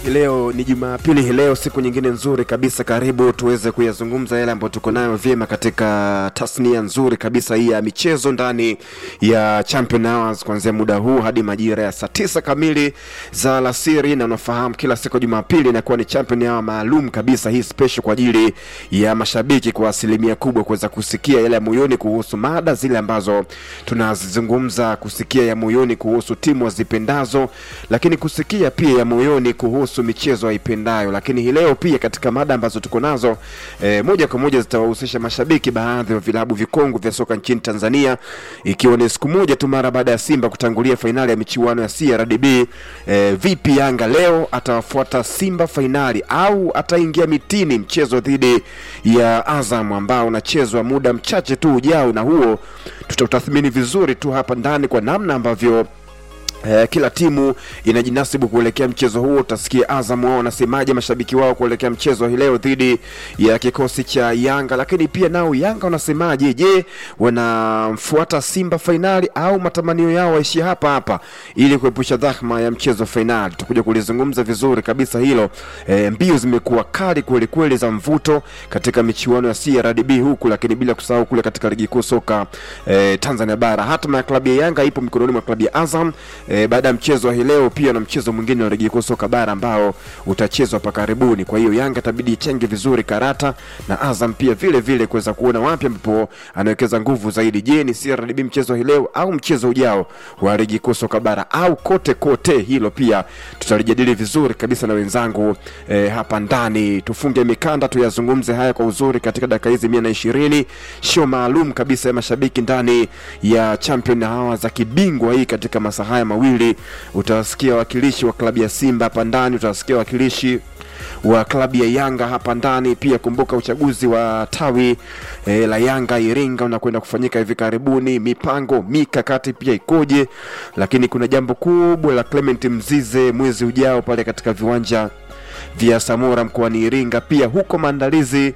Leo ni Jumapili, hii leo siku nyingine nzuri kabisa. Karibu tuweze kuyazungumza yale ambayo tuko nayo vyema katika tasnia nzuri kabisa hii ya michezo ndani ya Champion Hours kuanzia muda huu hadi majira ya saa tisa kamili za alasiri, na unafahamu kila siku ya Jumapili inakuwa ni Champion Hour maalum kabisa, hii special kwa ajili ya mashabiki kwa asilimia kubwa kuweza kusikia yale ya moyoni kuhusu mada zile ambazo tunazizungumza, kusikia ya moyoni kuhusu timu wazipendazo, lakini kusikia pia ya moyoni kuhusu michezo aipendayo. Lakini hii leo pia katika mada ambazo tuko nazo e, moja kwa moja zitawahusisha mashabiki baadhi ya vilabu vikongwe vya soka nchini Tanzania, ikiwa ni siku moja tu mara baada ya Simba kutangulia fainali ya michuano ya CRDB. E, vipi Yanga leo atawafuata Simba fainali au ataingia mitini mchezo dhidi ya Azam ambao unachezwa muda mchache tu ujao, na huo tutautathmini vizuri tu hapa ndani kwa namna ambavyo Eh, kila timu inajinasibu kuelekea mchezo huo. Utasikia Azam wao wanasemaje, mashabiki wao kuelekea mchezo hii leo dhidi ya kikosi cha Yanga, lakini pia nao Yanga wanasemaje? Je, wanamfuata Simba fainali au matamanio yao waishie hapa hapa ili kuepusha dhahma ya mchezo fainali? Tutakuja kulizungumza vizuri kabisa hilo. Eh, mbio zimekuwa kali kweli kweli za mvuto katika michuano ya CRDB huku, lakini bila kusahau kule katika ligi kuu soka eh, Tanzania bara. Hatma ya klabu ya Yanga ipo mikononi mwa klabu ya Azam e, baada ya mchezo wa hii leo pia na mchezo mwingine wa ligi kuu soka bara ambao utachezwa hapa karibuni. Kwa hiyo Yanga itabidi ichenge vizuri karata na Azam pia vile vile kuweza kuona wapi ambapo anawekeza nguvu zaidi. Je, ni CRDB mchezo hii leo au mchezo ujao wa ligi kuu soka bara au kote kote? Hilo pia tutalijadili vizuri kabisa na wenzangu e, hapa ndani. Tufunge mikanda tuyazungumze haya kwa uzuri katika dakika hizi mia na ishirini, show maalum kabisa ya mashabiki ndani ya Champion hawa za kibingwa hii katika masaa haya mawili utawasikia wawakilishi wa klabu ya Simba hapa ndani, utawasikia wawakilishi wa klabu ya Yanga hapa ndani pia. Kumbuka uchaguzi wa tawi e, la Yanga Iringa unakwenda kufanyika hivi karibuni, mipango mikakati pia ikoje? Lakini kuna jambo kubwa la Clement Mzize mwezi ujao pale katika viwanja vya Samora mkoani Iringa, pia huko maandalizi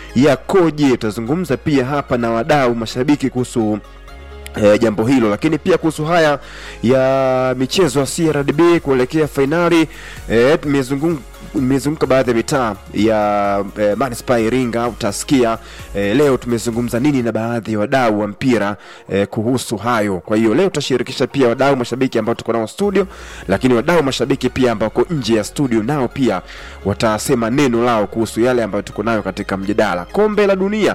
yakoje? Tutazungumza pia hapa na wadau mashabiki kuhusu E, jambo hilo lakini pia kuhusu haya ya michezo ya CRDB kuelekea fainali e, tumezungumza nimezunguka baadhi ya mitaa ya e, manispaa ya Iringa. Utasikia e, leo tumezungumza nini na baadhi ya wadau wa mpira e, kuhusu hayo. Kwa hiyo leo tutashirikisha pia wadau mashabiki ambao tuko nao studio, lakini wadau mashabiki pia ambao wako nje ya studio nao pia watasema neno lao kuhusu yale ambayo tuko nayo katika mjadala. Kombe la dunia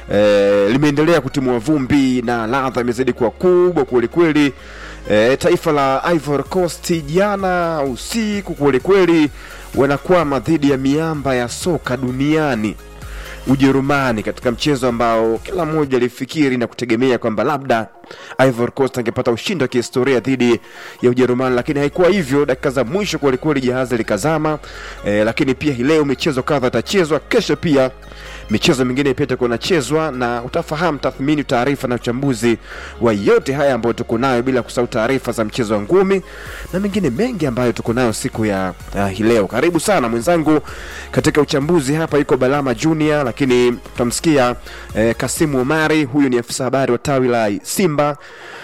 e, limeendelea kutimua vumbi na ladha imezidi kuwa kubwa kwelikweli. E, taifa la Ivory Coast jana usiku kwelikweli wanakwama dhidi ya miamba ya soka duniani Ujerumani, katika mchezo ambao kila mmoja alifikiri na kutegemea kwamba labda Ivory Coast angepata ushindi wa kihistoria dhidi ya Ujerumani, lakini haikuwa hivyo. Dakika za mwisho kwelikweli jahazi likazama. E, lakini pia hii leo michezo kadha itachezwa, kesho pia michezo mingine pia itakuwa inachezwa, na utafahamu tathmini, taarifa na uchambuzi wa yote haya ambayo tuko nayo, bila kusahau taarifa za mchezo wa ngumi na mengine mengi ambayo tuko nayo siku ya uh, hii leo. Karibu sana mwenzangu katika uchambuzi hapa, yuko Balama Junior, lakini tutamsikia eh, Kasimu Omari, huyu ni afisa habari wa tawi la Simba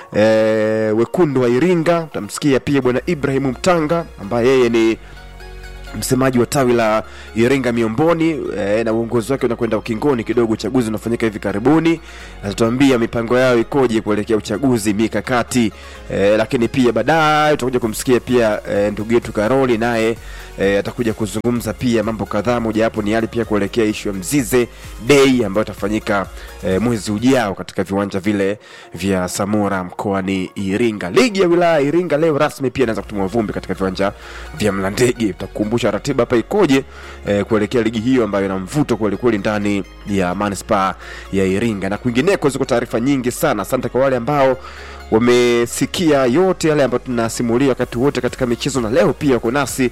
eh, wekundu wa Iringa. Utamsikia pia bwana Ibrahimu Mtanga ambaye yeye ni msemaji wa tawi la Iringa Miomboni e, na uongozi wake unakwenda ukingoni kidogo. Uchaguzi unafanyika hivi karibuni, atatuambia mipango yao ikoje kuelekea uchaguzi, mikakati e, lakini pia baadaye tutakuja kumsikia pia e, ndugu yetu Karoli naye e, atakuja kuzungumza pia mambo kadhaa, mojawapo ni yale pia kuelekea ishu ya Mzize Day ambayo itafanyika e, mwezi ujao katika viwanja vile vya Samora mkoani Iringa. Ligi ya wilaya Iringa leo rasmi pia inaanza kutumwa vumbi katika viwanja vya Mlandege. Tutakukumbusha ratiba hapa ikoje e, kuelekea ligi hiyo ambayo ina mvuto kwelikweli ndani ya manispaa ya Iringa na kwingineko. Ziko taarifa nyingi sana. Asante kwa wale ambao wamesikia yote yale ambayo tunasimulia wakati wote katika michezo, na leo pia uko nasi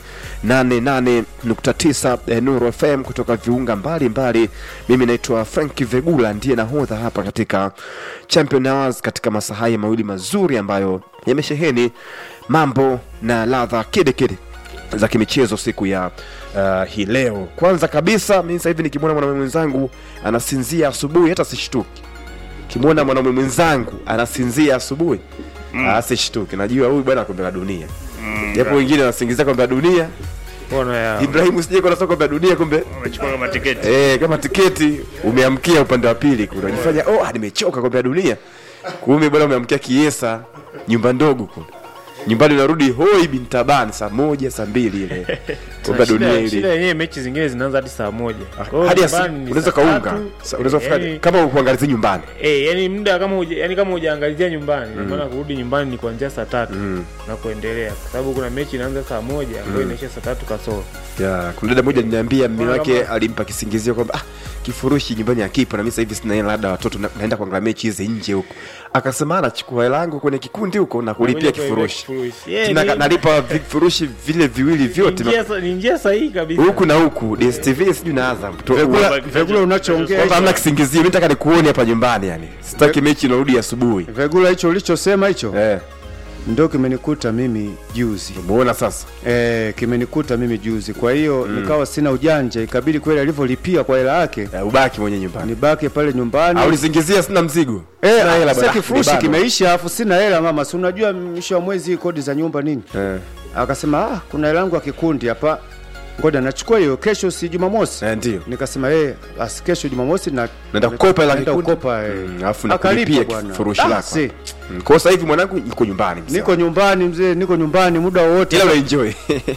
88.9 eh, Nuru FM kutoka viunga mbalimbali mbali. Mimi naitwa Frank Vegula ndiye nahodha hapa katika Champion Hours katika masaa haya mawili mazuri ambayo yamesheheni mambo na ladha kedekede za kimichezo siku ya uh, hii leo. Kwanza kabisa mimi sasa hivi nikimwona mwanaume mwenzangu anasinzia asubuhi hata sishtuki kimwona mwanaume mwenzangu anasinzia asubuhi mm. asishtuki najua huyu bwana kombe la dunia japo wengine wanasingizia kombe la dunia Mbona ya Ibrahimu sije kwa soka la dunia kumbe Wamechukua kama tiketi. Eh, kama tiketi umeamkia upande wa pili kule. Unajifanya oh, ah, nimechoka kombe la dunia. Kumbe bwana umeamkia Kiesa, nyumba ndogo kule. Nyumbani unarudi hoi bin taban saa moja saa mbili ile. Kombe la dunia shida, shida ile. yenyewe mechi zingine zinaanza hadi saa moja. Kwa hiyo Hadi asi- nyumbani ni unaweza saa kaunga. tatu. Sa- Unaweza kufika Yaani- kama ukuangalizia nyumbani. Eh, yani muda kama uja, yani kama hujaangalizia nyumbani, mm. maana kurudi nyumbani ni kuanzia saa tatu na kuendelea, kwa sababu kuna mechi inaanza saa moja ambayo inaisha saa tatu kasoro. Ya, kuna dada moja aliniambia mume Bwana wake kama- alimpa kisingizio kwamba ah, kifurushi nyumbani hakipo na mimi sasa hivi sina hela, labda watoto na, naenda kuangalia mechi hizi nje huko. Akasema anachukua hela yangu kwenye kikundi huko na kulipia Nakuja kulipia kifurushi. kifurushi. Yeah, Tena ni- ka- nalipa vifurushi vile viwili vyote Ni njia sa- ni njia sahihi kabisa. huku na huku DStv sijui na Azam Tu- Vyakula- wa- vyakula unachoongea kwamba hamna kisingizio, mimi nataka nikuone hapa nyumbani yani. Sitaki mechi inarudi asubuhi. Vegula hicho ulichosema hicho Eh, ndio kimenikuta mimi juzi. umeona sasa. Eh, kimenikuta mimi juzi. Kwa hiyo nikawa sina ujanja, ikabidi kweli alivyolipia kwa hela yake Eh, ubaki mwenye nyumbani. nibaki pale nyumbani. Au nisingizia sina mzigo. Eh, Sina hela sasa bwana. kifurushi Nibanwa. kimeisha afu sina hela mama. Si unajua mwisho wa mwezi kodi za nyumba nini? Eh, Akasema ah, kuna hela yangu ya kikundi hapa. Ngoja nachukua hiyo kesho si Jumamosi. eh, ndio. Nikasema eh, basi kesho Jumamosi na Naenda kukopa hela naenda kikundi. kukopa eh. Mm, alafu Akalipa nakulipia bwana. kifurushi Ah, lako. si. Mm, Kwa sasa hivi mwanangu niko nyumbani mzee. Niko nyumbani mzee, niko nyumbani muda wowote. ila una enjoy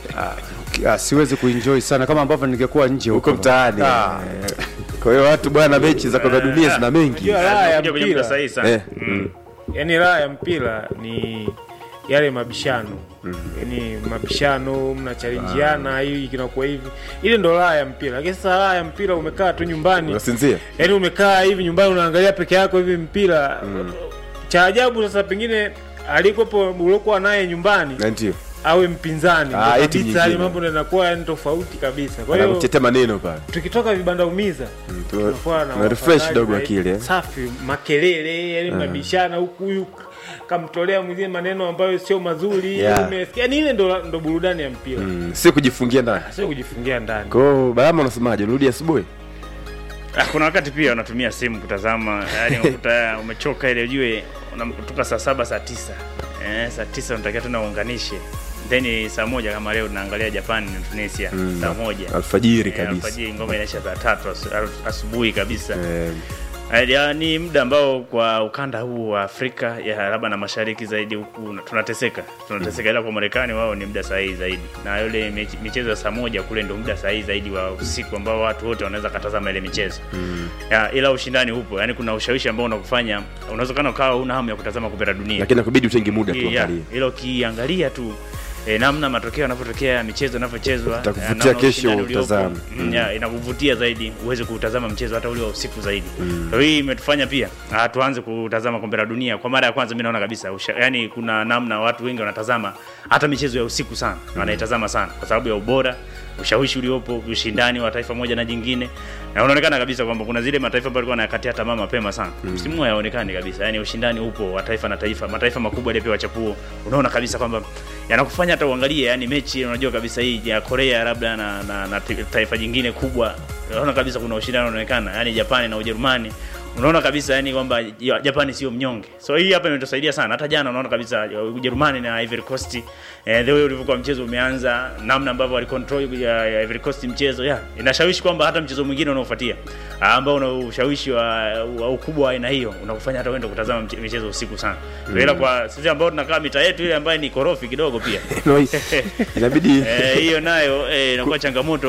Ah, siwezi kuenjoy sana kama ambavyo ningekuwa nje huko mtaani. Ah. eh. Kwa hiyo watu bwana, mechi za kombe la dunia zina mengi. Unajua raha ya Kuja kwenye muda mpira, sahihi sana. Eh, mm. yani raha ya mpira ni yale mabishano yani mabishano mnachalenjiana hii kinakuwa hivi ile ndo raha ya mpira lakini sasa raha ya mpira umekaa tu nyumbani Unasinzia? yaani umekaa hivi nyumbani unaangalia peke yako hivi mpira cha ajabu sasa pengine alikopo uliokuwa naye nyumbani Na ndio. awe mpinzani Ah, ndo eti kabisa yale nyingine. mambo ndo yanakuwa yani tofauti kabisa kwa hiyo Anakutetea maneno pale. tukitoka vibanda umiza tu- tunakuwa na tuna refresh wafadhali kidogo zaidi. akili, eh. safi makelele yani mnabishana huku huyu kamtolea mwenzie maneno ambayo sio mazuri Yeah. umesikia yani ile ndo, ndo burudani ya mpira Mm, Sio kujifungia ndani. sio kujifungia ndani Kwa hiyo Balama unasemaje? Rudi asubuhi? Ah, kuna wakati pia unatumia simu kutazama, yani unakuta umechoka ile ujue unatoka saa saba saa tisa eh, saa tisa unatakiwa tena uunganishe then saa moja kama leo tunaangalia Japan na Tunisia saa moja Alfajiri Eh, kabisa. alfajiri ngoma inaisha saa tatu asu- asu- asubuhi kabisa Eh, Eh, ya, ni muda ambao kwa ukanda huu wa Afrika ya labda na mashariki zaidi huku na- tunateseka tunateseka, ila kwa Marekani wao ni muda sahihi zaidi, na yule mechi- michezo ya saa moja kule ndio muda sahihi zaidi wa usiku ambao watu wote wanaweza katazama ile michezo ya, ila ushindani upo, yani kuna ushawishi ambao unakufanya unaweza kana ukawa una hamu ya kutazama kombe la dunia lakini nakubidi utenge muda tu Yeah, angalie. ila ukiangalia tu E, namna matokeo yanavyotokea michezo inavyochezwa Itakuvutia eh, namna kesho ushindani uliopo, utazame. mm, yeah, inakuvutia zaidi uweze kutazama mchezo hata ule wa usiku zaidi mm. hii imetufanya pia ah, tuanze kutazama kombe la dunia kwa mara ya kwanza mi naona kabisa usha, yani kuna namna watu wengi wanatazama hata michezo ya usiku sana wanaitazama sana kwa sababu ya ubora ushawishi uliopo ushindani wa taifa moja na jingine na unaonekana kabisa kwamba kuna zile mataifa ambayo alikuwa anayakatia tamaa mapema sana msimu huu hayaonekani kabisa yani ushindani upo wa taifa na taifa mataifa makubwa yaliyopewa chapuo unaona kabisa kwamba yanakufanya hata uangalie yani mechi unajua kabisa hii ya Korea labda na, na, na ti- taifa jingine kubwa unaona kabisa kuna ushindani unaonekana yani Japani na Ujerumani unaona kabisa yani kwamba ya- Japani sio mnyonge so hii hapa imetusaidia sana hata jana unaona kabisa ya Ujerumani na Ivory Coast eh, the way ulivyokuwa mchezo umeanza namna ambavyo walicontrol ya, ya Ivory Coast mchezo yeah, inashawishi kwamba hata mchezo mwingine unaofuatia ah, ambao una ushawishi wa, wa ukubwa wa aina hiyo unakufanya hata uende kutazama mche- michezo usiku sana mm. ila kwa sisi ambao tunakaa mitaa yetu ile ambayo ni korofi kidogo pia No, inabidi Eh, hiyo nayo eh, inakuwa changamoto